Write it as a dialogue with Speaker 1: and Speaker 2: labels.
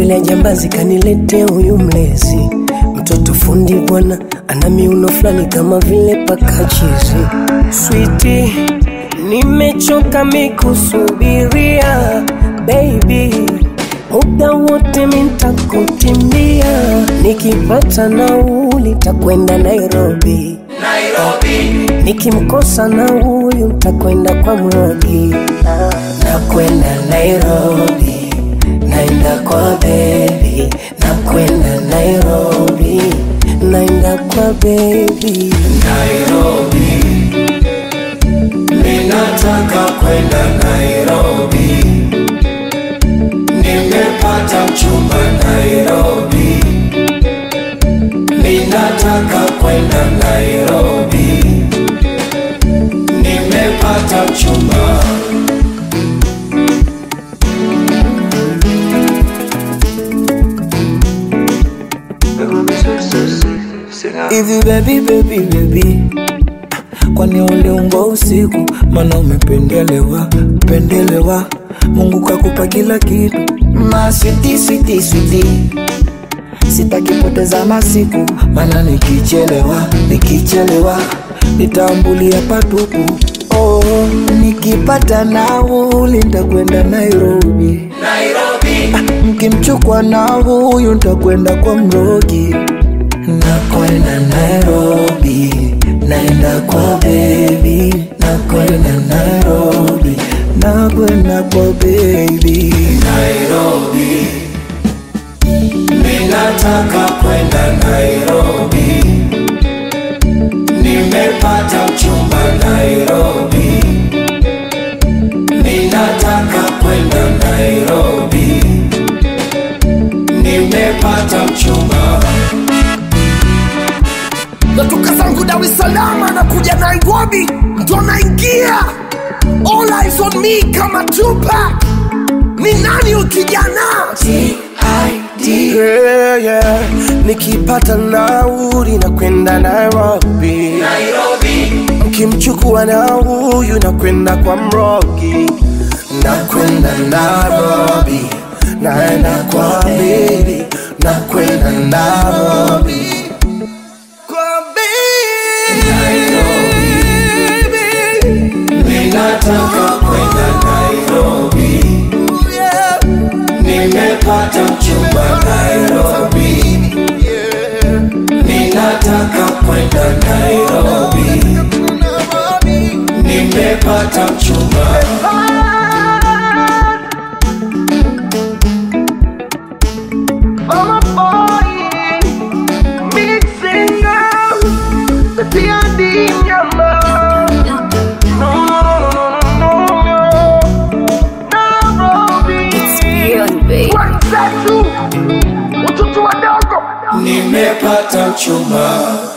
Speaker 1: lile jambazi kanilete huyu mlezi mtoto fundi bwana ana miuno fulani kama vile pakachizi switi nimechoka mikusubiria baby muda wote mintakutimbia nikipata nauli takwenda nairobi nikimkosa na huyu ntakwenda kwa mrogi nakwenda nairobi naenda kwa bebi nakwenda nairobi naenda kwa bebi
Speaker 2: Nairobi, ninataka kwenda Nairobi, nimepata mchumba Nairobi, ninataka kwenda Nairobi, nimepata mchumba.
Speaker 3: hivi baby baby baby kwani uliumbwa usiku mana umependelewa pendelewa mungu kakupa kila kitu maswiti switi switi sitakipoteza masiku mana nikichelewa nikichelewa nitambulia patupu oh, nikipata nauli ntakwenda nairobi
Speaker 2: Nairobi,
Speaker 3: mkimchukwa na huyu ntakwenda kwa mrogi nakwenda nairobi naenda kwa bebi nakwenda nairobi nakwenda kwa bebi
Speaker 2: Nairobi, ninataka kwenda Nairobi, nimepata mchumba Nairobi, ninataka kwenda Nairobi, nimepata mchumba.
Speaker 4: natoka zangu Dar es Salaam na kuja Nairobi, ndo naingia all eyes on me kama Tupac. Ni nani ukijana?
Speaker 1: yeah, yeah. nikipata nauli na kwenda nairobi
Speaker 2: Nairobi,
Speaker 1: mkimchukua na huyu na kwenda kwa mrogi na kwenda nairobi naenda kwa bebi na kwenda nairobi kwa bebi
Speaker 2: ninataka kwenda Nairobi, nimepata mchumba Nairobi, ninataka kwenda Nairobi, nimepata mchumba.
Speaker 5: It's beyond, babe.
Speaker 4: Watoto wadogo
Speaker 2: Nimepata mchumba.